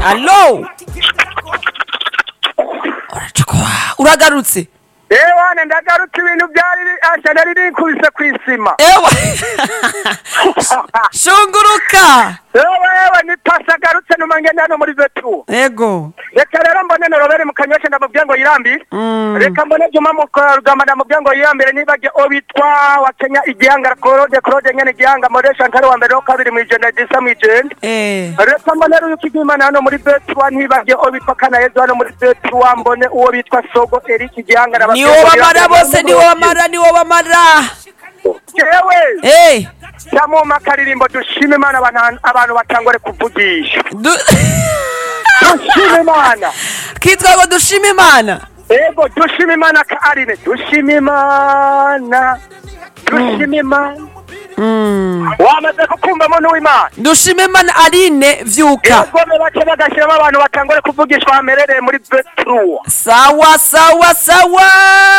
alo uracukwa uragarutse ewane ndagarutse ibintu byari ashana ririkubise ku isima ewe shunguruka ewe ewe ni pasi agarutse numa ngenda hano muri vetu ego reka rero mbone na robert mu kanyosha ndamubwiye ngo yirambire Mm. reka mbone juma mu rugamba ndamubwiye ngo yirambire nibage obitwa wa kenya igihanga claude claude nyene igihanga moresha ntari wa mbere wa kabiri mu ijana disa mu ijenda eh reka mbone rero ukigimana hano muri betuwa ntibage obitwa kanayezu hano muri betuwa mbone uwo bitwa sogo eric igihanga na niwo bamara bose niwo bamara niwo bamara jewe eh cyamuma akaririmbo dushima imana abantu- abantu batangore kuvugisha du- dushima imana kitwa ngo dushime imana ego dushima imana ka arine dushima imana dushima imana Mm. wamaze kukumvamo n'uwimana dushime imana arine vyuka egome bake bagashyiramo abantu batangore kuvugishwa hamerereye muri betruwa sawa sawa sawa